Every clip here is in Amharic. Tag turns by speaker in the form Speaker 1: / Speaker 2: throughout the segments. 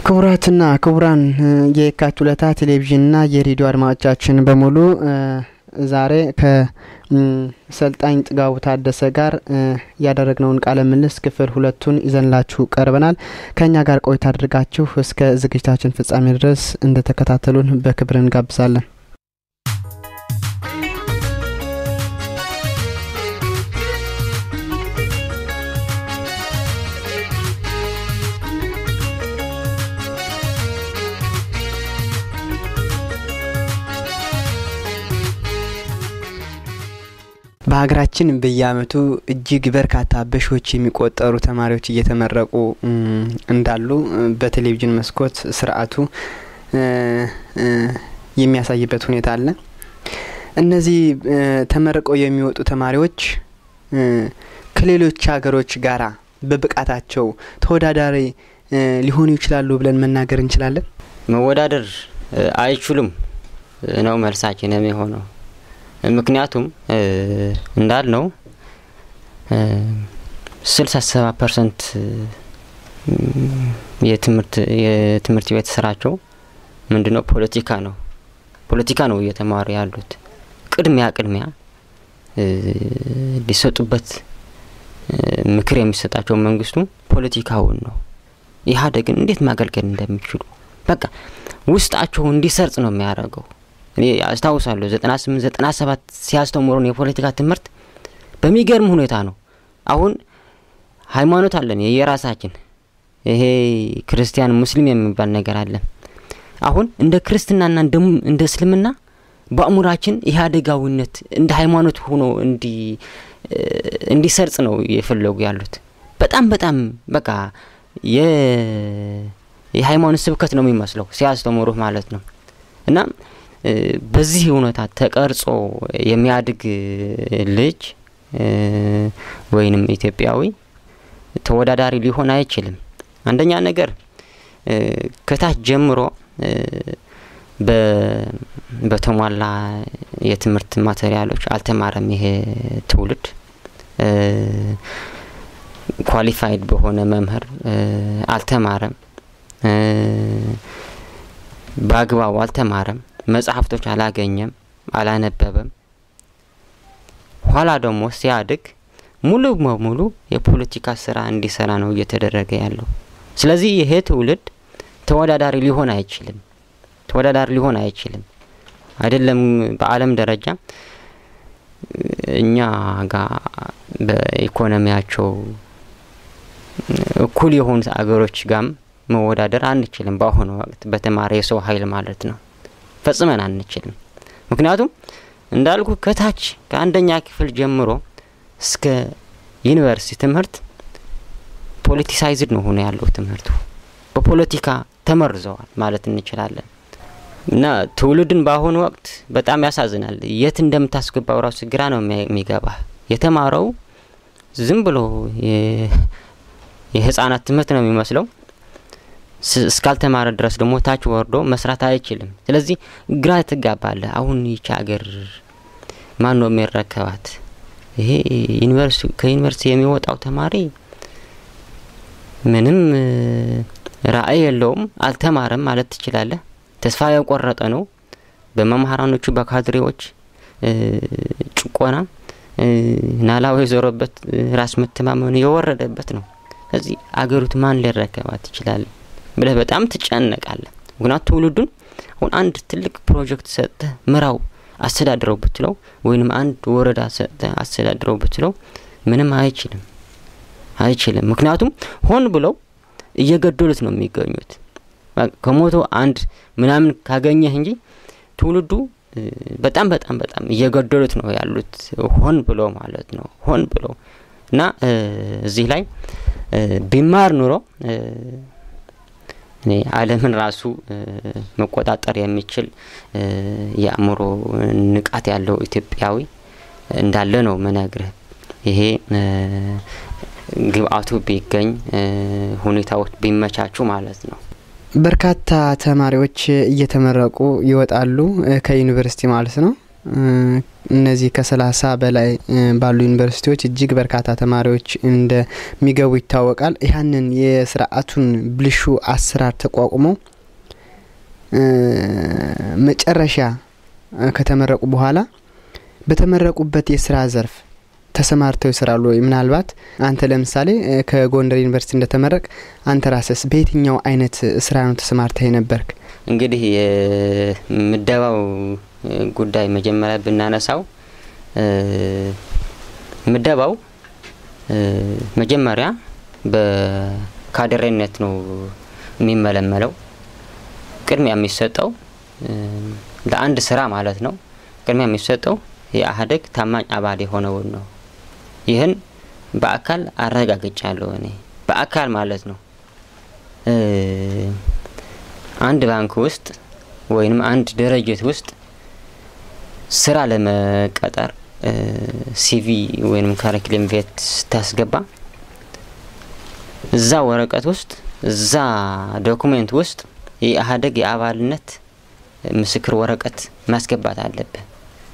Speaker 1: ክቡራትና ክቡራን የየካቲት ሁለታ ቴሌቪዥንና የሬዲዮ አድማጮቻችን በሙሉ ዛሬ ከሰልጣኝ ጥጋቡ ታደሰ ጋር ያደረግነውን ቃለ ምልልስ ክፍል ሁለቱን ይዘንላችሁ ቀርበናል። ከእኛ ጋር ቆይታ አድርጋችሁ እስከ ዝግጅታችን ፍጻሜ ድረስ እንደተከታተሉን በክብር እንጋብዛለን። በሀገራችን በየአመቱ እጅግ በርካታ በሺዎች የሚቆጠሩ ተማሪዎች እየተመረቁ እንዳሉ በቴሌቪዥን መስኮት ስርዓቱ የሚያሳይበት ሁኔታ አለ። እነዚህ ተመርቀው የሚወጡ ተማሪዎች ከሌሎች ሀገሮች ጋራ በብቃታቸው ተወዳዳሪ ሊሆኑ ይችላሉ ብለን መናገር እንችላለን።
Speaker 2: መወዳደር አይችሉም ነው መልሳችን የሚሆነው። ምክንያቱም እንዳልነው ስልሳ ሰባ ፐርሰንት የትምህርት ቤት ስራቸው ምንድነው? ፖለቲካ ነው። ፖለቲካ ነው እየተማሩ ያሉት። ቅድሚያ ቅድሚያ ሊሰጡበት ምክር የሚሰጣቸው መንግስቱ ፖለቲካውን ነው። ኢህአዴግን እንዴት ማገልገል እንደሚችሉ በቃ ውስጣቸው እንዲሰርጽ ነው የሚያደርገው። እኔ አስታውሳለሁ ዘጠና ስምንት ዘጠና ሰባት ሲያስተምሩን የፖለቲካ ትምህርት በሚገርም ሁኔታ ነው። አሁን ሃይማኖት አለን የየራሳችን ይሄ ክርስቲያን ሙስሊም የሚባል ነገር አለን። አሁን እንደ ክርስትናና እንደ እስልምና በአእምሯችን ኢህአዴጋዊነት እንደ ሃይማኖት ሆኖ እንዲሰርጽ ነው የፈለጉ ያሉት። በጣም በጣም በቃ የሃይማኖት ስብከት ነው የሚመስለው ሲያስተምሩህ ማለት ነው እና በዚህ እውነታ ተቀርጾ የሚያድግ ልጅ ወይንም ኢትዮጵያዊ ተወዳዳሪ ሊሆን አይችልም። አንደኛ ነገር ከታች ጀምሮ በተሟላ የትምህርት ማቴሪያሎች አልተማረም። ይሄ ትውልድ ኳሊፋይድ በሆነ መምህር አልተማረም። በአግባቡ አልተማረም። መጽሐፍቶች አላገኘም፣ አላነበበም። ኋላ ደግሞ ሲያድግ ሙሉ በሙሉ የፖለቲካ ስራ እንዲሰራ ነው እየተደረገ ያለው። ስለዚህ ይሄ ትውልድ ተወዳዳሪ ሊሆን አይችልም። ተወዳዳሪ ሊሆን አይችልም። አይደለም በዓለም ደረጃ እኛ ጋር በኢኮኖሚያቸው እኩል የሆኑት አገሮች ጋም መወዳደር አንችልም። በአሁኑ ወቅት በተማረ የሰው ኃይል ማለት ነው ፈጽመን አንችልም። ምክንያቱም እንዳልኩ ከታች ከአንደኛ ክፍል ጀምሮ እስከ ዩኒቨርሲቲ ትምህርት ፖለቲሳይዝድ ነው ሆኖ ያለው ትምህርቱ በፖለቲካ ተመርዘዋል ማለት እንችላለን። እና ትውልድን በአሁኑ ወቅት በጣም ያሳዝናል። የት እንደምታስገባው ራሱ ግራ ነው የሚገባ። የተማረው ዝም ብሎ የህፃናት ትምህርት ነው የሚመስለው እስካልተማረ ድረስ ደግሞ ታች ወርዶ መስራት አይችልም። ስለዚህ ግራ ትጋባለህ። አሁን ይቺ ሀገር ማን ነው የሚረከባት? ይሄ ከዩኒቨርሲቲ የሚወጣው ተማሪ ምንም ራዕይ የለውም፣ አልተማረም ማለት ትችላለህ። ተስፋ የቆረጠ ነው። በመምህራኖቹ በካድሬዎች ጭቆና ናላው የዞረበት ራስ መተማመኑ የወረደበት ነው። ስለዚህ አገሪቱ ማን ሊረከባት ይችላል ብለህ በጣም ትጨነቃለህ። ምክንያቱ ትውልዱን አሁን አንድ ትልቅ ፕሮጀክት ሰጥተህ ምራው አስተዳድረው ብትለው ወይንም አንድ ወረዳ ሰጥተህ አስተዳድረው ብትለው ምንም አይችልም አይችልም። ምክንያቱም ሆን ብለው እየገደሉት ነው የሚገኙት። ከሞቶ አንድ ምናምን ካገኘህ እንጂ ትውልዱ በጣም በጣም በጣም እየገደሉት ነው ያሉት ሆን ብሎ ማለት ነው ሆን ብሎ እና እዚህ ላይ ቢማር ኑሮ እኔ ዓለምን ራሱ መቆጣጠር የሚችል የአእምሮ ንቃት ያለው ኢትዮጵያዊ እንዳለ ነው ምነግርህ። ይሄ ግብአቱ ቢገኝ ሁኔታዎች ቢመቻቹ ማለት ነው።
Speaker 1: በርካታ ተማሪዎች እየተመረቁ ይወጣሉ ከዩኒቨርሲቲ ማለት ነው። እነዚህ ከሰላሳ በላይ ባሉ ዩኒቨርሲቲዎች እጅግ በርካታ ተማሪዎች እንደሚገቡ ይታወቃል። ያንን የስርዓቱን ብልሹ አሰራር ተቋቁመው መጨረሻ ከተመረቁ በኋላ በተመረቁበት የስራ ዘርፍ ተሰማርተው ይሰራሉ ወይ? ምናልባት አንተ ለምሳሌ ከጎንደር ዩኒቨርሲቲ እንደተመረቅ አንተ ራስስ በየትኛው አይነት ስራ ነው ተሰማርተህ የነበርክ?
Speaker 2: እንግዲህ የምደባው ጉዳይ መጀመሪያ ብናነሳው ምደባው መጀመሪያ በካድሬነት ነው የሚመለመለው። ቅድሚያ የሚሰጠው ለአንድ ስራ ማለት ነው። ቅድሚያ የሚሰጠው የአህደግ ታማኝ አባል የሆነውን ነው። ይህን በአካል አረጋግጫለሁ እኔ በአካል ማለት ነው። አንድ ባንክ ውስጥ ወይም አንድ ድርጅት ውስጥ ስራ ለመቀጠር ሲቪ ወይም ካሪክለም ቬት ስታስገባ እዛ ወረቀት ውስጥ እዛ ዶኩሜንት ውስጥ የኢህአዴግ የአባልነት ምስክር ወረቀት ማስገባት አለብህ።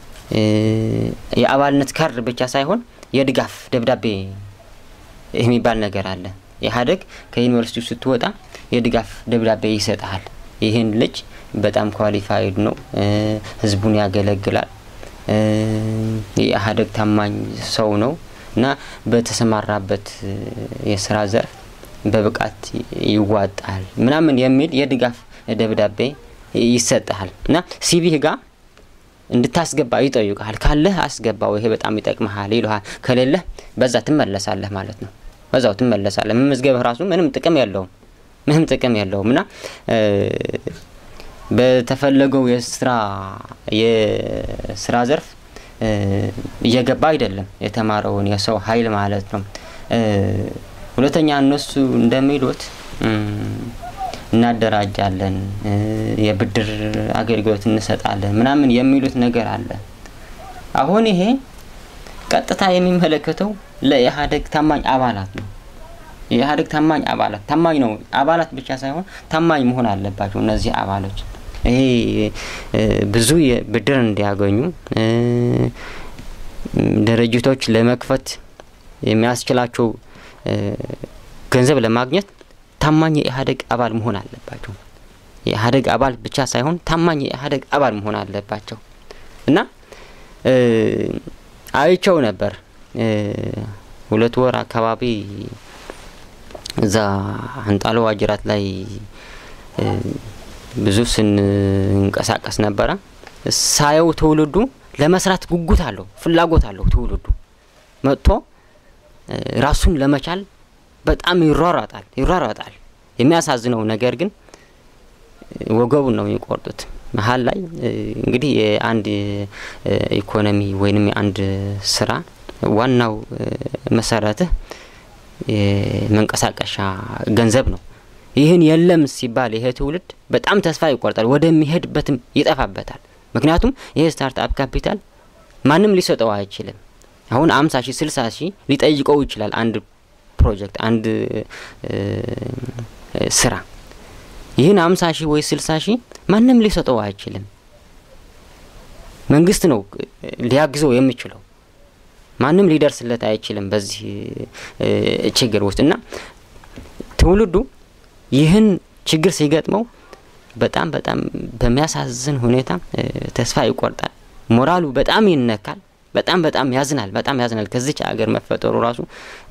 Speaker 2: የአባልነት ካርድ ብቻ ሳይሆን የድጋፍ ደብዳቤ የሚባል ነገር አለ። ኢህአዴግ ከዩኒቨርሲቲው ስትወጣ የድጋፍ ደብዳቤ ይሰጥሃል። ይህን ልጅ በጣም ኳሊፋይድ ነው፣ ህዝቡን ያገለግላል፣ የኢህአዴግ ታማኝ ሰው ነው እና በተሰማራበት የስራ ዘርፍ በብቃት ይዋጣል ምናምን የሚል የድጋፍ ደብዳቤ ይሰጥሃል እና ሲቪህ ጋር እንድታስገባ ይጠይቃል። ካለህ አስገባው፣ ይሄ በጣም ይጠቅመሃል ይልሃል። ከሌለህ በዛ ትመለሳለህ ማለት ነው። በዛው ትመለሳለህ። መመዝገብህ ራሱ ምንም ጥቅም የለውም፣ ምንም ጥቅም የለውም እና በተፈለገው የስራ የስራ ዘርፍ እየገባ አይደለም የተማረውን የሰው ኃይል ማለት ነው። ሁለተኛ እነሱ እንደሚሉት እናደራጃለን፣ የብድር አገልግሎት እንሰጣለን ምናምን የሚሉት ነገር አለ። አሁን ይሄ ቀጥታ የሚመለከተው ለኢህአዴግ ታማኝ አባላት ነው። የኢህአዴግ ታማኝ አባላት ታማኝ ነው አባላት ብቻ ሳይሆን ታማኝ መሆን አለባቸው እነዚህ አባሎች ይሄ ብዙ ብድር እንዲያገኙ ድርጅቶች ለመክፈት የሚያስችላቸው ገንዘብ ለማግኘት ታማኝ የኢህአዴግ አባል መሆን አለባቸው። የኢህአዴግ አባል ብቻ ሳይሆን ታማኝ የኢህአዴግ አባል መሆን አለባቸው እና አይቸው ነበር ሁለት ወር አካባቢ እዛ አንጣሎ ዋጅራት ላይ ብዙ ስንንቀሳቀስ ነበረ። ሳየው ትውልዱ ለመስራት ጉጉት አለው፣ ፍላጎት አለው። ትውልዱ መጥቶ ራሱን ለመቻል በጣም ይሯሯጣል ይሯሯጣል። የሚያሳዝነው ነገር ግን ወገቡን ነው የሚቆርጡት። መሀል ላይ እንግዲህ የአንድ ኢኮኖሚ ወይንም የአንድ ስራ ዋናው መሰረትህ የመንቀሳቀሻ ገንዘብ ነው። ይህን የለም ሲባል ይሄ ትውልድ በጣም ተስፋ ይቆርጣል፣ ወደሚሄድበትም ይጠፋበታል። ምክንያቱም ይሄ ስታርትአፕ ካፒታል ማንም ሊሰጠው አይችልም። አሁን አምሳ ሺህ ስልሳ ሺህ ሊጠይቀው ይችላል አንድ ፕሮጀክት አንድ ስራ ይህን አምሳ ሺህ ወይ ስልሳ ሺህ ማንም ሊሰጠው አይችልም። መንግስት ነው ሊያግዘው የሚችለው። ማንም ሊደርስለት አይችልም በዚህ ችግር ውስጥ እና ትውልዱ ይህን ችግር ሲገጥመው በጣም በጣም በሚያሳዝን ሁኔታ ተስፋ ይቆርጣል። ሞራሉ በጣም ይነካል። በጣም በጣም ያዝናል። በጣም ያዝናል። ከዚች አገር መፈጠሩ ራሱ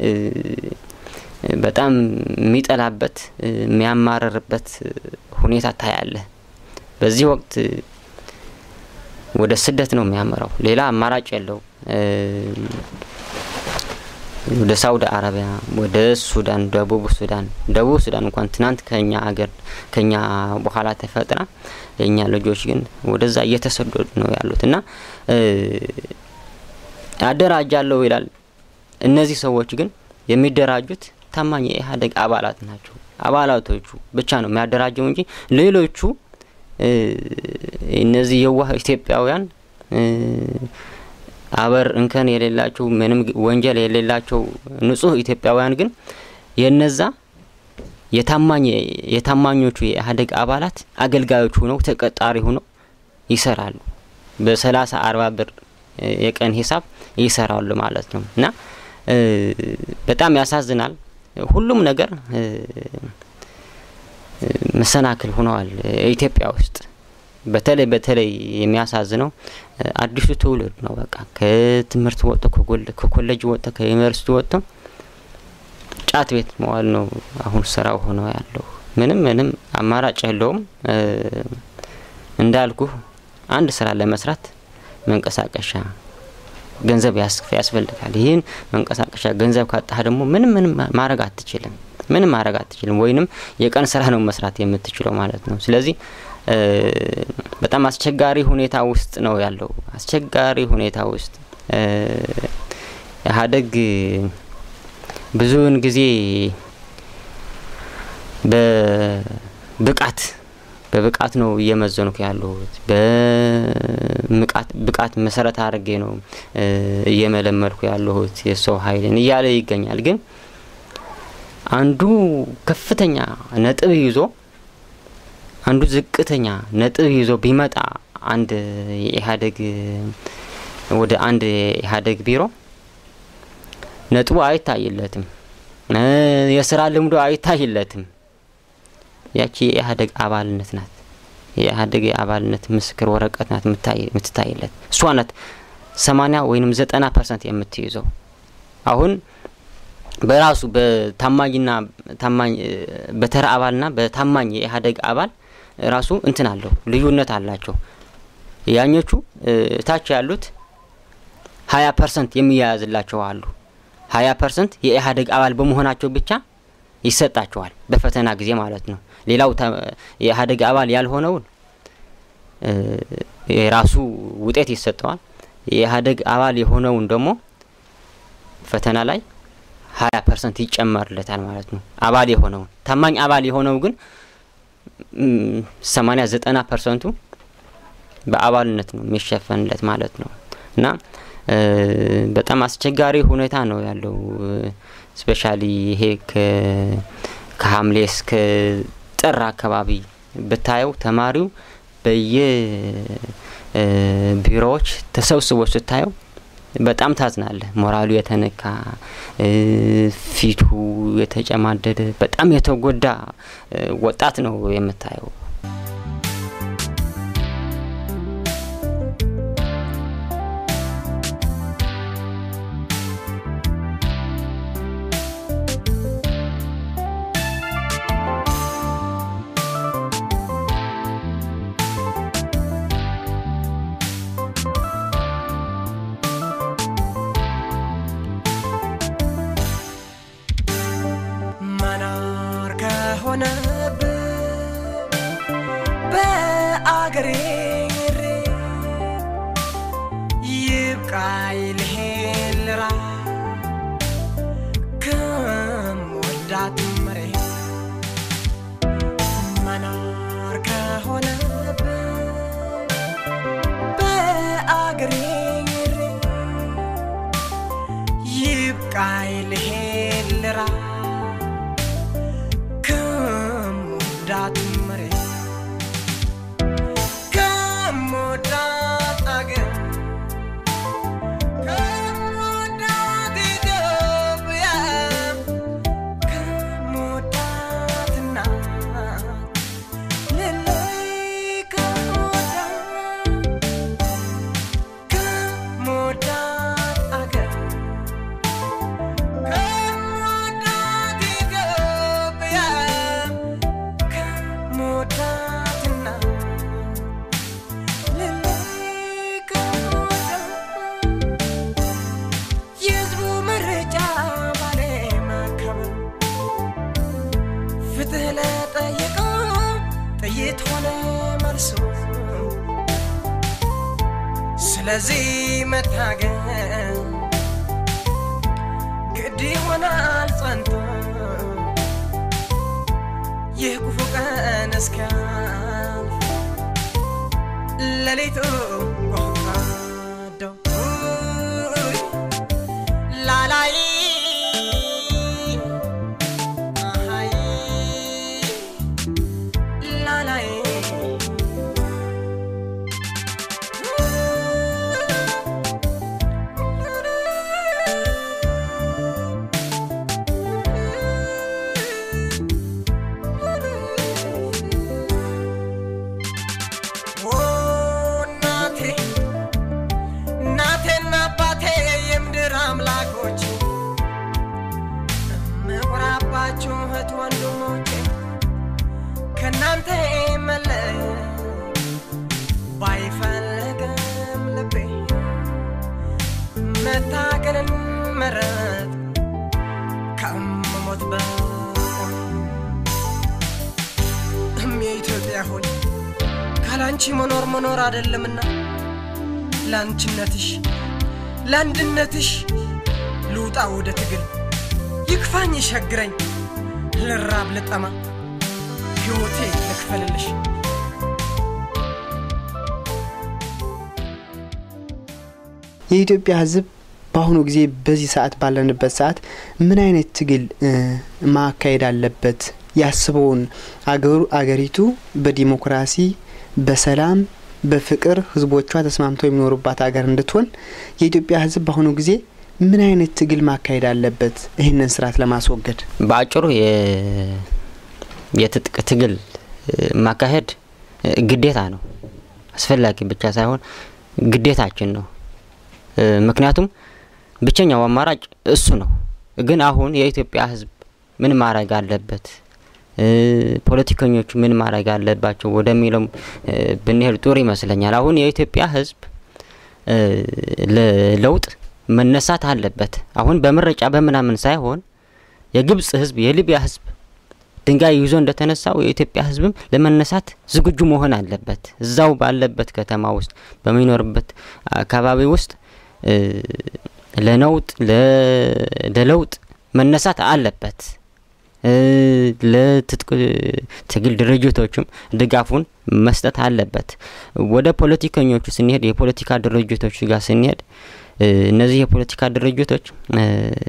Speaker 2: በጣም የሚጠላበት የሚያማረርበት ሁኔታ ታያለህ። በዚህ ወቅት ወደ ስደት ነው የሚያመራው። ሌላ አማራጭ የለው። ወደ ሳውዲ አረቢያ፣ ወደ ሱዳን፣ ደቡብ ሱዳን ደቡብ ሱዳን እንኳን ትናንት ከኛ ሀገር ከኛ በኋላ ተፈጥራ የእኛ ልጆች ግን ወደዛ እየተሰደዱ ነው ያሉት እና አደራጃለሁ ይላል። እነዚህ ሰዎች ግን የሚደራጁት ታማኝ የኢህአዴግ አባላት ናቸው። አባላቶቹ ብቻ ነው የሚያደራጀው እንጂ ሌሎቹ እነዚህ የዋህ ኢትዮጵያውያን አበር እንከን የሌላቸው ምንም ወንጀል የሌላቸው ንጹህ ኢትዮጵያውያን ግን የነዛ የታማኝ የታማኞቹ የኢህአዴግ አባላት አገልጋዮች ሆነው ተቀጣሪ ሆነው ይሰራሉ። በሰላሳ አርባ ብር የቀን ሂሳብ ይሰራሉ ማለት ነው እና በጣም ያሳዝናል። ሁሉም ነገር መሰናክል ሆነዋል ኢትዮጵያ ውስጥ። በተለይ በተለይ የሚያሳዝነው አዲሱ ትውልድ ነው። በቃ ከትምህርት ወጥቶ ከኮሌጅ ወጥቶ ከዩኒቨርሲቲ ወጥቶ ጫት ቤት መዋል ነው አሁን ስራው ሆኖ ያለው። ምንም ምንም አማራጭ የለውም። እንዳልኩ አንድ ስራ ለመስራት መንቀሳቀሻ ገንዘብ ያስፈልጋል። ይህን መንቀሳቀሻ ገንዘብ ካጣህ ደግሞ ምንም ምንም ማድረግ አትችልም። ምንም ማድረግ አትችልም። ወይንም የቀን ስራ ነው መስራት የምትችለው ማለት ነው። ስለዚህ በጣም አስቸጋሪ ሁኔታ ውስጥ ነው ያለው። አስቸጋሪ ሁኔታ ውስጥ ኢህአዴግ ብዙውን ጊዜ በብቃት በብቃት ነው እየመዘንኩ ያለሁት። በብቃት መሰረት አድርጌ ነው እየመለመልኩ ያለሁት የሰው ኃይልን እያለ ይገኛል። ግን አንዱ ከፍተኛ ነጥብ ይዞ አንዱ ዝቅተኛ ነጥብ ይዞ ቢመጣ አንድ የኢህአዴግ ወደ አንድ የኢህአዴግ ቢሮ ነጥቡ አይታይለትም፣ የስራ ልምዶ አይታይለትም። ያቺ የኢህአዴግ አባልነት ናት። የኢህአዴግ የአባልነት ምስክር ወረቀት ናት የምትታይለት። እሷ ናት ሰማኒያ ወይንም ዘጠና ፐርሰንት የምትይዘው አሁን በራሱ በታማኝና ታማኝ በተራ አባልና በታማኝ የኢህአዴግ አባል ራሱ እንትን አለው ልዩነት አላቸው። ያኞቹ ታች ያሉት ሀያ ፐርሰንት የሚያያዝላቸው አሉ። ሀያ ፐርሰንት የኢህአዴግ አባል በመሆናቸው ብቻ ይሰጣቸዋል በፈተና ጊዜ ማለት ነው። ሌላው የኢህአዴግ አባል ያልሆነውን የራሱ ውጤት ይሰጠዋል። የኢህአዴግ አባል የሆነውን ደግሞ ፈተና ላይ ሀያ ፐርሰንት ይጨመርለታል ማለት ነው። አባል የሆነውን ታማኝ አባል የሆነው ግን ሰማኒያ ዘጠና ፐርሰንቱ በአባልነት ነው የሚሸፈንለት ማለት ነው እና በጣም አስቸጋሪ ሁኔታ ነው ያለው። ስፔሻሊ ይሄ ከሐምሌ እስከ ጥር አካባቢ ብታየው ተማሪው በየቢሮዎች ተሰብስቦ ስታየው በጣም ታዝናለህ። ሞራሉ የተነካ ፊቱ የተጨማደደ በጣም የተጎዳ ወጣት ነው የምታየው።
Speaker 3: ስለዚህ መታገል ግድ ይሆናል ጸንቶ ይህ ክፉ ቀን እስኪያልፍ ሌሊቱ ጎህጓዳው ላላይ አሃይ ላላይ ካንተ መለየት ባይፈልግም ልቤ መታገልን መረጥ ከመሞት በቀር እም የኢትዮጵያ ሆይ ካላንቺ መኖር መኖር አይደለምና ለአንቺነትሽ ለአንድነትሽ ልውጣ ወደ ትግል ይክፋኝ ይሸግረኝ ልራብ ልጠማ ሕይወቴ ልክፈልልሽ
Speaker 1: የኢትዮጵያ ሕዝብ በአሁኑ ጊዜ በዚህ ሰዓት ባለንበት ሰዓት ምን አይነት ትግል እ ማካሄድ አለበት? ያስበውን አገሩ አገሪቱ በዲሞክራሲ በሰላም በፍቅር ህዝቦቿ ተስማምተው የሚኖሩባት ሀገር እንድትሆን የኢትዮጵያ ሕዝብ በአሁኑ ጊዜ ምን አይነት ትግል ማካሄድ አለበት? ይህንን ስርዓት ለማስወገድ
Speaker 2: በአጭሩ የ- የትጥቅ ትግል እ ማካሄድ እ ግዴታ ነው። አስፈላጊ ብቻ ሳይሆን ግዴታችን ነው። እ ምክንያቱም ብቸኛው አማራጭ እሱ ነው። ግን አሁን የኢትዮጵያ ህዝብ ምን ማድረግ አለበት፣ እ ፖለቲከኞቹ ምን ማድረግ አለባቸው ወደሚለው እ ብንሄድ ጥሩ ይመስለኛል። አሁን የኢትዮጵያ ህዝብ እ ለለውጥ መነሳት አለበት። አሁን በምርጫ በምናምን ሳይሆን የግብጽ ህዝብ የሊቢያ ህዝብ ድንጋይ ይዞ እንደተነሳው የኢትዮጵያ ህዝብም ለመነሳት ዝግጁ መሆን አለበት። እዛው ባለበት ከተማ ውስጥ በሚኖርበት አካባቢ ውስጥ እ ለነውጥ ለ- ለለውጥ መነሳት አለበት። እ ለትጥቅ ትግል ድርጅቶችም ድጋፉን መስጠት አለበት። ወደ ፖለቲከኞቹ ስንሄድ የፖለቲካ ድርጅቶች ጋር ስንሄድ እ እነዚህ የፖለቲካ ድርጅቶች እ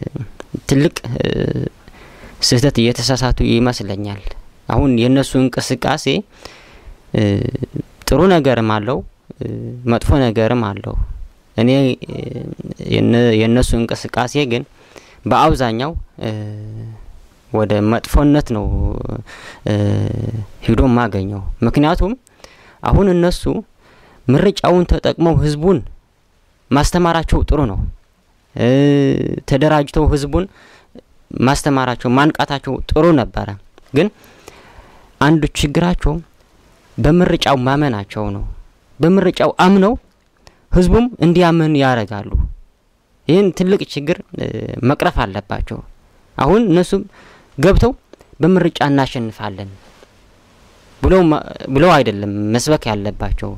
Speaker 2: ትልቅ እ ስህተት እየተሳሳቱ ይመስለኛል። አሁን የእነሱ እንቅስቃሴ እ ጥሩ ነገርም አለው እ መጥፎ ነገርም አለው። እኔ እ የነ- የእነሱ እንቅስቃሴ ግን በአብዛኛው እ ወደ መጥፎነት ነው እ ሂዶ ማገኘው። ምክንያቱም አሁን እነሱ ምርጫውን ተጠቅመው ህዝቡን ማስተማራቸው ጥሩ ነው። እ ተደራጅተው ህዝቡን ማስተማራቸው ማንቃታቸው ጥሩ ነበረ። ግን አንዱ ችግራቸው በምርጫው ማመናቸው ነው። በምርጫው አምነው ህዝቡም እንዲያምን ያደርጋሉ። ይህን ትልቅ ችግር እ መቅረፍ አለባቸው። አሁን እነሱ ገብተው በምርጫ እናሸንፋለን ብለው ማ- ብለው አይደለም መስበክ ያለባቸው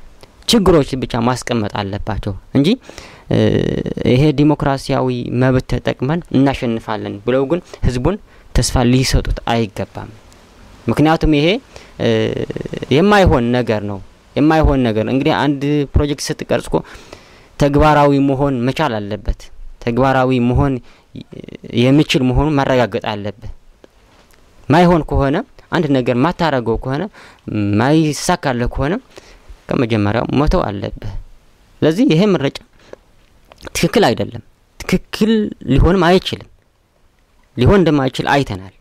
Speaker 2: ችግሮች ብቻ ማስቀመጥ አለባቸው እንጂ እ ይሄ ዲሞክራሲያዊ መብት ተጠቅመን እናሸንፋለን ብለው ግን ህዝቡን ተስፋ ሊሰጡት አይገባም። ምክንያቱም ይሄ እ የማይሆን ነገር ነው። የማይሆን ነገር እንግዲህ አንድ ፕሮጀክት ስትቀርጽ እኮ ተግባራዊ መሆን መቻል አለበት። ተግባራዊ መሆን የሚችል መሆኑን ማረጋገጥ አለብህ። ማይሆን ከሆነ አንድ ነገር ማታረገው ከሆነ ማይሳካለህ ከሆነ ከመጀመሪያው መተው አለብህ። ስለዚህ ይሄ ምርጫ ትክክል አይደለም። ትክክል ሊሆንም አይችልም። ሊሆን እንደማይችል አይተናል።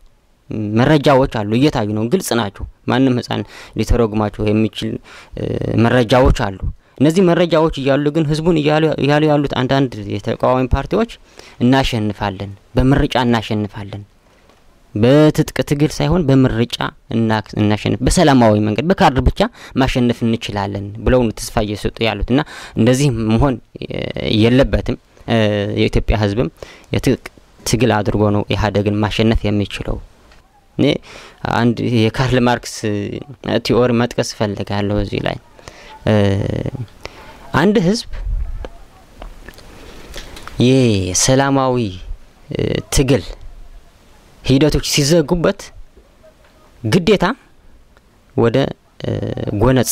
Speaker 2: መረጃዎች አሉ፣ እየታዩ ነው፣ ግልጽ ናቸው። ማንም ህፃን ሊተረጉማቸው የሚችል እ መረጃዎች አሉ። እነዚህ መረጃዎች እያሉ ግን ህዝቡን እያሉ እያሉ ያሉት አንዳንድ የተቃዋሚ ፓርቲዎች እናሸንፋለን፣ በምርጫ እናሸንፋለን፣ በትጥቅ ትግል ሳይሆን በምርጫ እና- እናሸንፍ፣ በሰላማዊ መንገድ በካርድ ብቻ ማሸነፍ እንችላለን ብለው ነው ተስፋ እየሰጡ ያሉት እና እንደዚህ መሆን እ የለበትም። እ የኢትዮጵያ ህዝብም የትጥቅ ትግል አድርጎ ነው ኢህአዴግን ማሸነፍ የሚችለው። እኔ አንድ የካርል ማርክስ ቲዎሪ መጥቀስ እፈልጋለሁ እዚህ ላይ እ አንድ ህዝብ የሰላማዊ እ ትግል ሂደቶች ሲዘጉበት ግዴታ ወደ እ ጎነጽ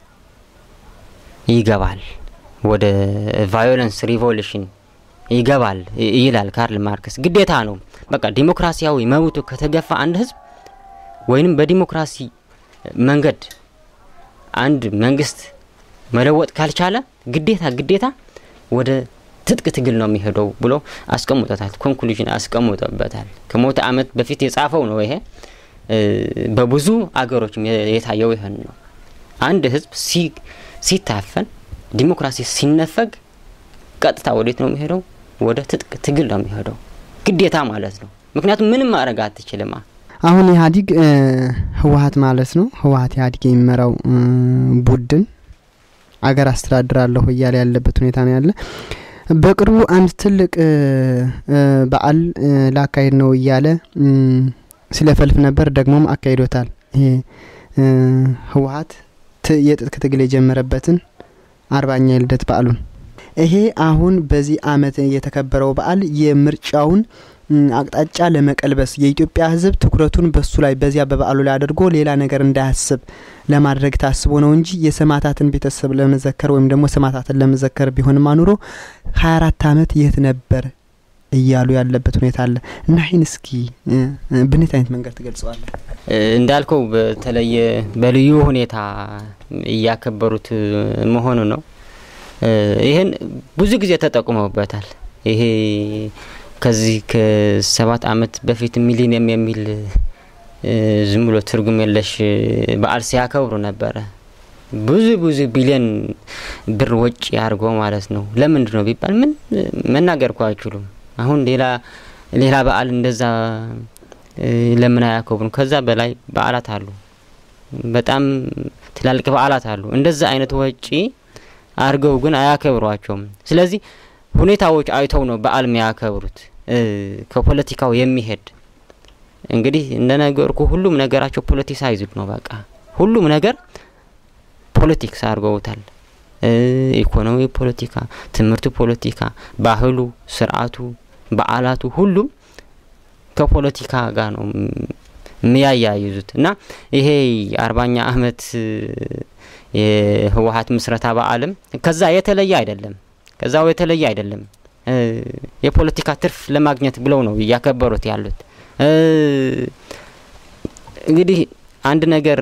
Speaker 2: ይገባል፣ ወደ ቫዮለንስ ሪቮሉሽን ይገባል ይ- ይላል ካርል ማርክስ። ግዴታ ነው። በቃ ዲሞክራሲያዊ መብቱ ከተገፋ አንድ ህዝብ ወይንም በዲሞክራሲ መንገድ አንድ መንግስት መለወጥ ካልቻለ ግዴታ ግዴታ ወደ ትጥቅ ትግል ነው የሚሄደው ብሎ አስቀምጦታል። ኮንክሉዥን አስቀምጦበታል። ከሞተ አመት በፊት የጻፈው ነው ይሄ። እ በብዙ አገሮችም የ- የታየው ይህን ነው። አንድ ህዝብ ሲ- ሲታፈን ዲሞክራሲ ሲነፈግ ቀጥታ ወዴት ነው የሚሄደው? ወደ ትጥቅ ትግል ነው የሚሄደው። ግዴታ ማለት ነው። ምክንያቱም ምንም ማድረግ አትችልማ።
Speaker 1: አሁን ኢህአዲግ ህወሀት ማለት ነው ህወሀት ኢህአዲግ የሚመራው ቡድን አገር አስተዳድራለሁ እያለ ያለበት ሁኔታ ነው ያለ። በቅርቡ አንድ ትልቅ በዓል ላካሄድ ነው እያለ ሲለፈልፍ ነበር። ደግሞም አካሂዶታል። ይሄ ህወሀት የትጥቅ ትግል የጀመረበትን አርባኛ የልደት በዓሉን ይሄ አሁን በዚህ አመት የተከበረው በዓል የምርጫውን አቅጣጫ ለመቀልበስ የኢትዮጵያ ሕዝብ ትኩረቱን በሱ ላይ በዚያ በበዓሉ ላይ አድርጎ ሌላ ነገር እንዳያስብ ለማድረግ ታስቦ ነው እንጂ የሰማዕታትን ቤተሰብ ለመዘከር ወይም ደግሞ ሰማዕታትን ለመዘከር ቢሆንም አኑሮ ሀያ አራት አመት የት ነበር እያሉ ያለበት ሁኔታ አለ እና ይህን እስኪ ብኔት አይነት መንገድ ትገልጸዋለህ?
Speaker 2: እንዳልከው በተለየ በልዩ ሁኔታ እያከበሩት መሆኑ ነው። ይህን ብዙ ጊዜ ተጠቁመውበታል። ይሄ ከዚህ ከሰባት አመት በፊት ሚሊኒየም የሚል ዝም ብሎ ትርጉም የለሽ በዓል ሲያከብሩ ነበረ። ብዙ ብዙ ቢሊዮን ብር ወጪ አድርጎ ማለት ነው። ለምንድን ነው ቢባል ምን መናገር እኮ አይችሉም። አሁን ሌላ ሌላ በዓል እንደዛ ለምን አያከብሩም? ከዛ በላይ በዓላት አሉ፣ በጣም ትላልቅ በዓላት አሉ። እንደዛ አይነት ወጪ አድርገው ግን አያከብሯቸውም። ስለዚህ ሁኔታዎች አይተው ነው በዓል የሚያከብሩት። ከፖለቲካው የሚሄድ እንግዲህ እንደነገርኩ ሁሉም ነገራቸው ፖለቲሳይዝድ ነው። በቃ ሁሉም ነገር ፖለቲክስ አድርገውታል። ኢኮኖሚ ፖለቲካ፣ ትምህርቱ ፖለቲካ፣ ባህሉ፣ ስርዓቱ፣ በዓላቱ ሁሉም ከፖለቲካ ጋር ነው የሚያያይዙት እና ይሄ አርባኛ አመት የህወሀት ምስረታ በዓልም ከዛ የተለየ አይደለም። ከዛው የተለየ አይደለም። የፖለቲካ ትርፍ ለማግኘት ብለው ነው እያከበሩት ያሉት። እንግዲህ አንድ ነገር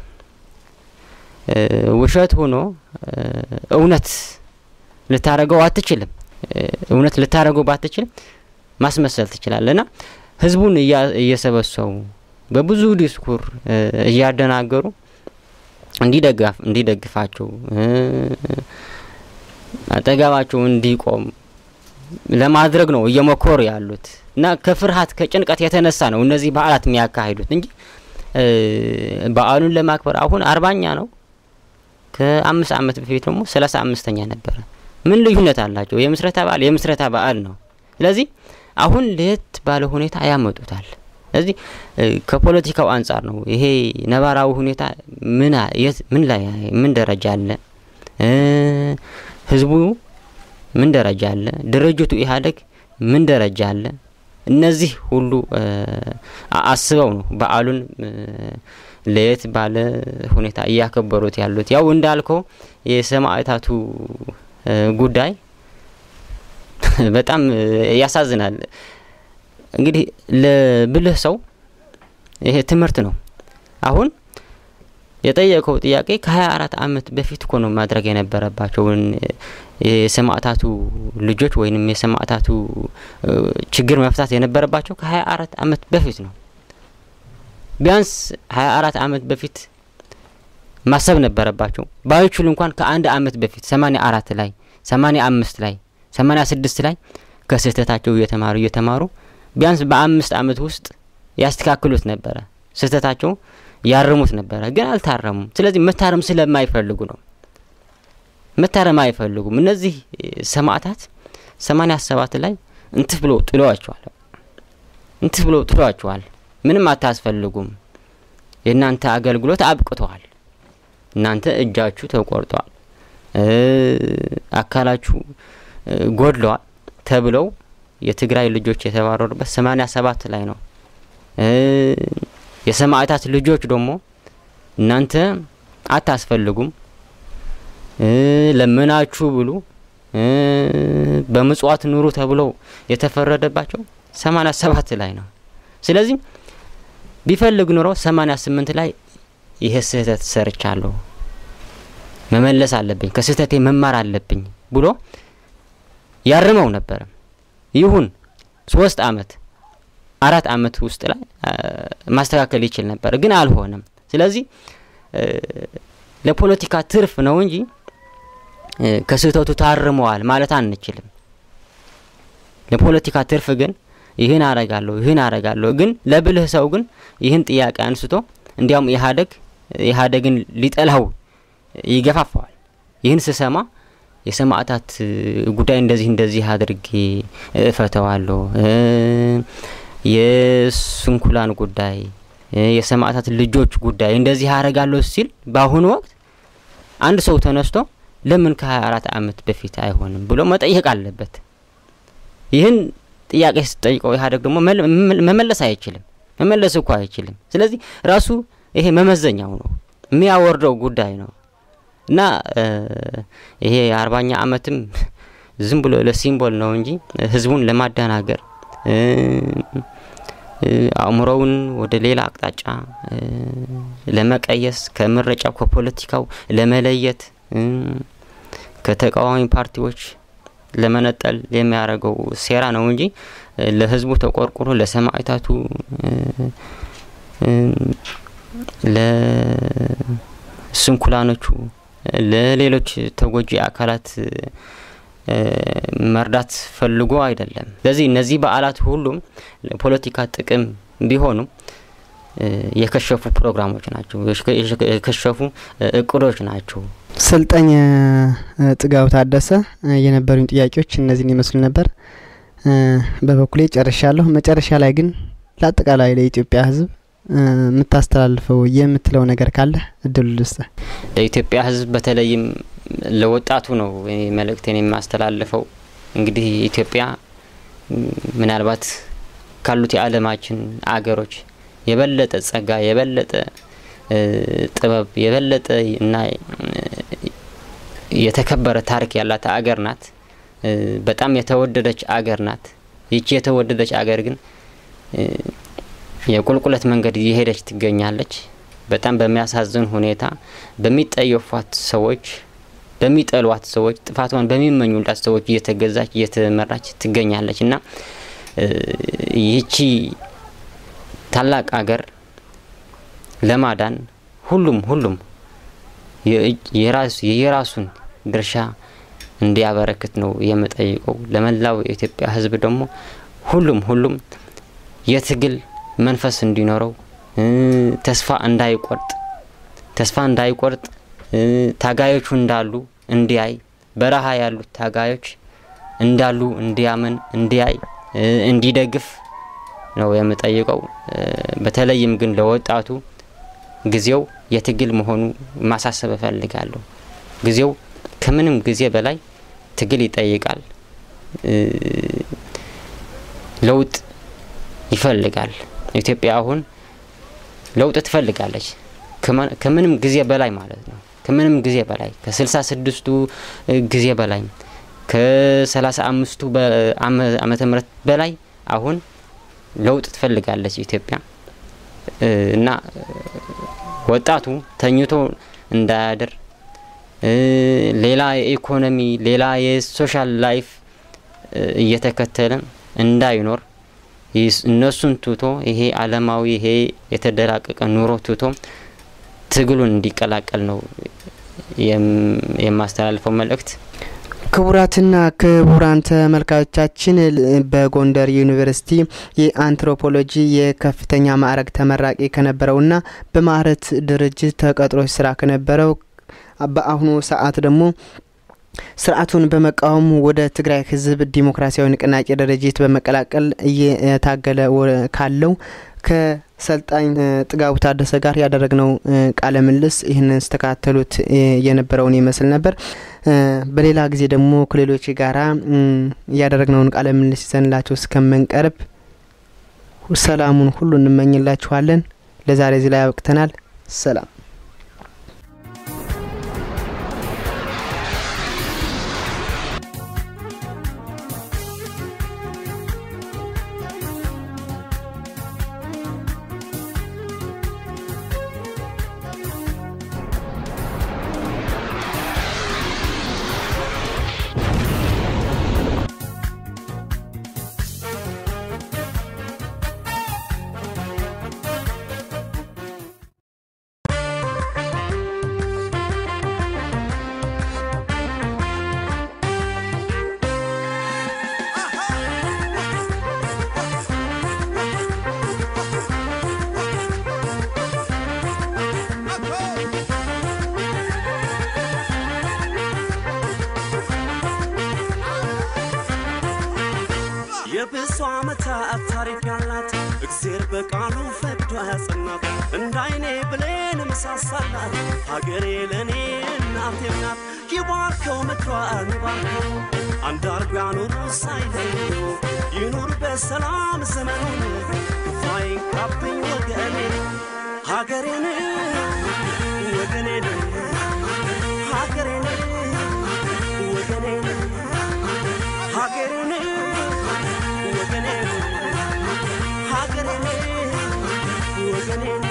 Speaker 2: ውሸት ሆኖ እውነት ልታረገው አትችልም። እውነት ልታረገው ባትችልም ማስመሰል ትችላለህ እና ህዝቡን እየሰበሰቡ በብዙ ዲስኩር እያደናገሩ እንዲደጋፍ እንዲደግፋቸው አጠገባቸው እንዲቆም ለማድረግ ነው እየሞከሩ ያሉት እና ከፍርሃት ከጭንቀት የተነሳ ነው እነዚህ በዓላት የሚያካሂዱት እንጂ በዓሉን ለማክበር አሁን አርባኛ ነው። ከአምስት አመት በፊት ደግሞ ሰላሳ አምስተኛ ነበረ። ምን ልዩነት አላቸው? የምስረታ በዓል የምስረታ በዓል ነው። ስለዚህ አሁን ለየት ባለ ሁኔታ ያመጡታል። ስለዚህ ከፖለቲካው አንጻር ነው ይሄ ነባራዊ ሁኔታ ምን ምን ላይ ምን ደረጃ አለ፣ ህዝቡ ምን ደረጃ አለ፣ ድርጅቱ ኢህአዴግ ምን ደረጃ አለ። እነዚህ ሁሉ አስበው ነው በዓሉን ለየት ባለ ሁኔታ እያከበሩት ያሉት። ያው እንዳልከው የሰማዕታቱ ጉዳይ በጣም ያሳዝናል። እንግዲህ ለብልህ ሰው ይሄ ትምህርት ነው። አሁን የጠየቀው ጥያቄ ከሀያ አራት አመት በፊት እኮ ነው ማድረግ የነበረባቸውን የሰማዕታቱ ልጆች ወይንም የሰማዕታቱ ችግር መፍታት የነበረባቸው ከሀያ አራት አመት በፊት ነው። ቢያንስ ሀያ አራት አመት በፊት ማሰብ ነበረባቸው። ባይችሉ እንኳን ከአንድ አመት በፊት ሰማኒያ አራት ላይ ሰማኒያ አምስት ላይ ሰማኒያ ስድስት ላይ ከስህተታቸው እየተማሩ እየተማሩ ቢያንስ በአምስት አመት ውስጥ ያስተካክሉት ነበረ። ስህተታቸው ያርሙት ነበረ፣ ግን አልታረሙም። ስለዚህ መታረም ስለማይፈልጉ ነው። መታረም አይፈልጉም። እነዚህ ሰማዕታት ሰማኒያ ሰባት ላይ እንትፍ ብለው ጥለዋቸዋል። እንትፍ ብለው ጥለዋቸዋል። ምንም አታስፈልጉም፣ የእናንተ አገልግሎት አብቅተዋል፣ እናንተ እጃችሁ ተቆርጠዋል፣ አካላችሁ ጎድለዋል ተብለው የትግራይ ልጆች የተባረሩበት ሰማኒያ ሰባት ላይ ነው። የሰማዕታት ልጆች ደግሞ እናንተ አታስፈልጉም፣ ለምናችሁ ብሉ፣ በምጽዋት ኑሩ ተብለው የተፈረደባቸው ሰማኒያ ሰባት ላይ ነው። ስለዚህ ቢፈልግ ኑሮ ሰማኒያ ስምንት ላይ ይሄ ስህተት ሰርቻለሁ፣ መመለስ አለብኝ፣ ከስህተቴ መማር አለብኝ ብሎ ያርመው ነበረ። ይሁን ሶስት አመት አራት አመት ውስጥ ላይ ማስተካከል ይችል ነበር፣ ግን አልሆነም። ስለዚህ ለፖለቲካ ትርፍ ነው እንጂ ከስህተቱ ታርመዋል ማለት አንችልም። ለፖለቲካ ትርፍ ግን ይህን አረጋለሁ ይህን አረጋለሁ ግን ለብልህ ሰው ግን ይህን ጥያቄ አንስቶ እንዲያውም ኢህአዴግ ኢህአዴግን ሊጠላው ይገፋፋዋል። ይህን ስሰማ የሰማዕታት ጉዳይ እንደዚህ እንደዚህ አድርጌ እፈተዋለሁ፣ የስንኩላን ጉዳይ፣ የሰማዕታት ልጆች ጉዳይ እንደዚህ አረጋለሁ ሲል በአሁኑ ወቅት አንድ ሰው ተነስቶ ለምን ከ24 ዓመት በፊት አይሆንም ብሎ መጠየቅ አለበት። ይህን ጥያቄ ስጠይቀው ኢህአዴግ ደግሞ መመለስ አይችልም። መመለስ እኮ አይችልም። ስለዚህ ራሱ ይሄ መመዘኛው ነው የሚያወርደው ጉዳይ ነው እና ይሄ የአርባኛ ዓመትም ዝም ብሎ ለሲምቦል ነው እንጂ ህዝቡን ለማደናገር አእምሮውን ወደ ሌላ አቅጣጫ ለመቀየስ ከምረጫው ከፖለቲካው ለመለየት ከተቃዋሚ ፓርቲዎች ለመነጠል የሚያደርገው ሴራ ነው እንጂ ለህዝቡ ተቆርቁሮ ለሰማዕታቱ ለስንኩላኖቹ ለሌሎች ተጎጂ አካላት መርዳት ፈልጎ አይደለም። ስለዚህ እነዚህ በዓላት ሁሉም ለፖለቲካ ጥቅም ቢሆኑም የከሸፉ ፕሮግራሞች ናቸው፣ የከሸፉ እቅዶች ናቸው።
Speaker 1: ሰልጣኝ ጥጋቡ ታደሰ የነበሩኝ ጥያቄዎች እነዚህን ይመስሉ ነበር። በበኩሌ ጨርሻለሁ። መጨረሻ ላይ ግን ለአጠቃላይ ለኢትዮጵያ ሕዝብ የምታስተላልፈው የምትለው ነገር ካለ እድሉ ልስጥ።
Speaker 2: ለኢትዮጵያ ሕዝብ በተለይም ለወጣቱ ነው መልእክቴን የማስተላልፈው። እንግዲህ ኢትዮጵያ ምናልባት ካሉት የዓለማችን አገሮች የበለጠ ጸጋ፣ የበለጠ ጥበብ፣ የበለጠ እና የተከበረ ታሪክ ያላት አገር ናት። በጣም የተወደደች አገር ናት። ይቺ የተወደደች አገር ግን የቁልቁለት መንገድ እየሄደች ትገኛለች። በጣም በሚያሳዝን ሁኔታ በሚጠየፏት ሰዎች፣ በሚጠሏት ሰዎች፣ ጥፋቷን በሚመኙላት ሰዎች እየተገዛች እየተመራች ትገኛለች እና ይቺ ታላቅ አገር ለማዳን ሁሉም ሁሉም የራሱ የራሱን ድርሻ እንዲያበረክት ነው የምጠይቀው። ለመላው የኢትዮጵያ ሕዝብ ደግሞ ሁሉም ሁሉም የትግል መንፈስ እንዲኖረው ተስፋ እንዳይቆርጥ ተስፋ እንዳይቆርጥ ታጋዮቹ እንዳሉ እንዲያይ በረሃ ያሉት ታጋዮች እንዳሉ እንዲያምን እንዲያይ እንዲደግፍ ነው የምጠይቀው። በተለይም ግን ለወጣቱ ጊዜው የትግል መሆኑ ማሳሰብ እፈልጋለሁ። ጊዜው ከምንም ጊዜ በላይ ትግል ይጠይቃል። ለውጥ ይፈልጋል። ኢትዮጵያ አሁን ለውጥ ትፈልጋለች ከምንም ጊዜ በላይ ማለት ነው። ከምንም ጊዜ በላይ ከስልሳ ስድስቱ ጊዜ በላይ ከሰላሳ አምስቱ ዓመተ ምህረት በላይ አሁን ለውጥ ትፈልጋለች ኢትዮጵያ እና ወጣቱ ተኝቶ እንዳያድር ሌላ የኢኮኖሚ ሌላ የሶሻል ላይፍ እየተከተለ እንዳይኖር እነሱን ትቶ ይሄ አለማዊ ይሄ የተደላቀቀ ኑሮ ትቶ ትግሉን እንዲቀላቀል ነው የማስተላልፈው መልእክት።
Speaker 1: ክቡራትና ክቡራን ተመልካቾቻችን በጎንደር ዩኒቨርሲቲ የአንትሮፖሎጂ የከፍተኛ ማዕረግ ተመራቂ ከነበረውና በማህረት ድርጅት ተቀጥሮ ስራ ከነበረው በአሁኑ ሰዓት ደግሞ ስርዓቱን በመቃወም ወደ ትግራይ ህዝብ ዲሞክራሲያዊ ንቅናቄ ድርጅት በመቀላቀል እየታገለ ካለው ከሰልጣኝ ጥጋቡ ታደሰ ጋር ያደረግነው ቃለ ምልልስ ይህንን ስተካተሉት የነበረውን ይመስል ነበር። በሌላ ጊዜ ደግሞ ከሌሎች ጋራ ያደረግነውን ቃለ ምልልስ ይዘንላቸው እስከምንቀርብ ሰላሙን ሁሉ እንመኝላችኋለን። ለዛሬ እዚህ ላይ ያበቅተናል። ሰላም
Speaker 4: የብዙ ዓመታት ታሪክ ያላት እግዜር በቃሉ ፈቅዶ ያጸናት እንደ አይኔ ብሌን ምሳሳላት ሀገሬ ለእኔ እናቴም ናት። ይባርከው ምድሯን ይባርከው አንድ አርጎ ያኑሩ ሳይለዩ ይኑር በሰላም ዘመኑን ክፉ አይንካብኝ ወገኔ ሀገሬን ወገኔን ሀገሬን ወገኔን ሀገሬን ወገኔን ሀገሬን ወገኔን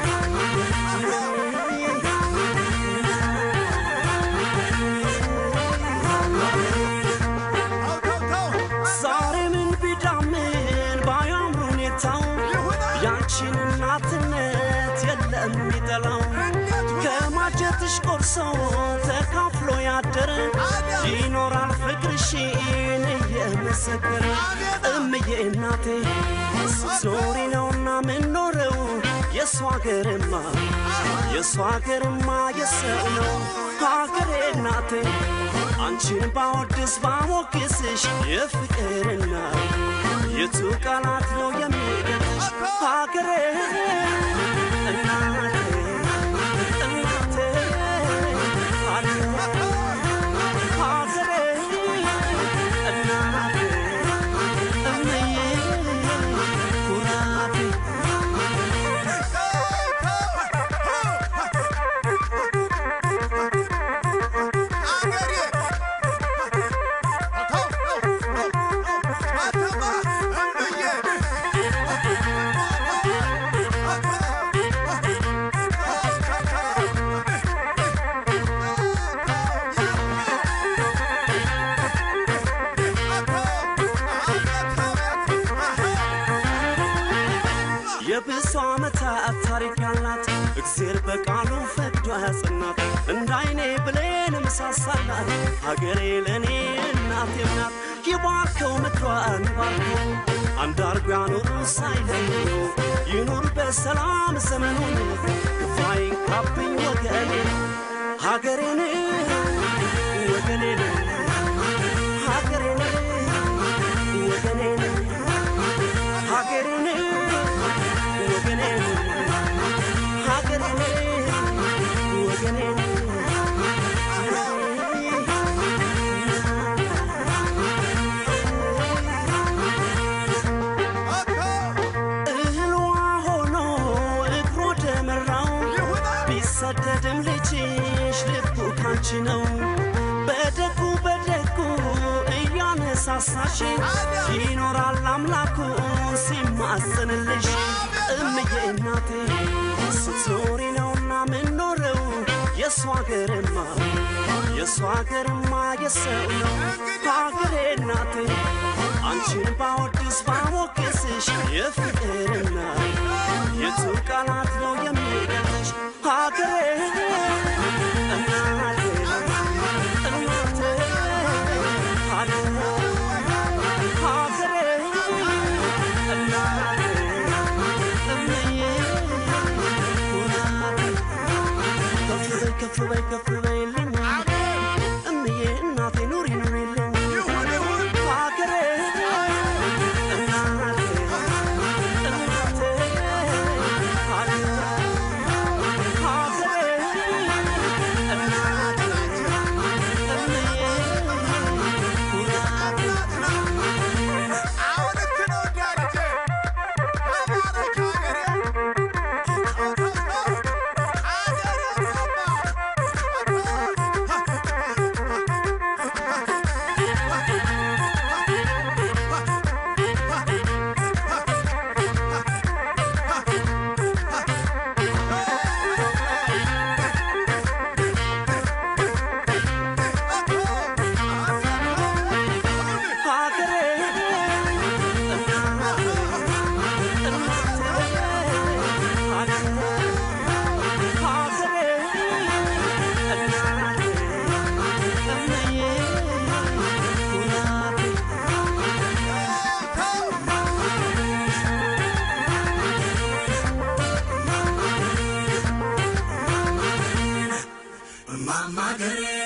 Speaker 4: ዛሬ ምን ቢዳምን ባያምር ሁኔታው ያንቺን እናትነት የለም የሚጠላው ከማጀትሽ ቆርሶ ተካፍሎ ያደረ ይኖራል ፍቅርሽን እየመሰከረ እምዬ እናቴ ስትኖሪ ነውና ምንኖረው የእሷ ሀገርማ የእሷ ሀገርማ የሰው ነው ሀገሬ እናቴ አንቺን ባወድስ ባሞግስሽ የፍቅርና የቱ ቃላት ነው የሚገልጽሽ ሀገሬ እናቴ እናቴ ሀገሬ እናቴ እምዬ ኩራቴ የብዙ ዓመታት ታሪክ ያላት እግዜር በቃሉ ፈቅዶ ያጸናት እንደ አይኔ ብሌን ምሳሳላት ሀገሬ ለእኔ እናቴም ናት። ይባርከው ምድሯን ይባርከው አንድ አርጎ ያኑሩ ሳይለዩ ይኑር በሰላም ዘመኑን ክፉ አይንካብኝ ወገኔ ሀገሬን ወገኔን ሀገሬን ወገኔን ሀገሬን ወገኔን ሀገሬን ወገኔን እህሏ ሆኖ እግሮ ደመራው ቢሰደድም ልጅሽ ልቡ ካንቺ ነው በደጉ በደጉ እያነሳሳሽ ይኖራል አምላኩ ሲማጽንልሽ እምዬ እናቴ ስትኖሪ ነውና ምንኖረው የእሷ ሀገርማ የእሷ ሀገርማ የሰው ነው ሀገሬ እናቴ አንቺን ባወድስ ባሞግስሽ የፍቅርና የቱ ቃላት ነው የሚገልጽሽ ሀገሬ እናቴ እናቴ ሀገሬ ሀገሬ እናቴ እምዬ ኩራቴ ከፍ በይ ከፍ በይ ከፍ በይልኝ እምዬ እናቴ ኑሪ ኑሪልኝ ሀገሬ እናቴ እናቴ ሀገሬ ሀገሬ እናቴ እምዬ ኩራቴ
Speaker 5: Mama, get it.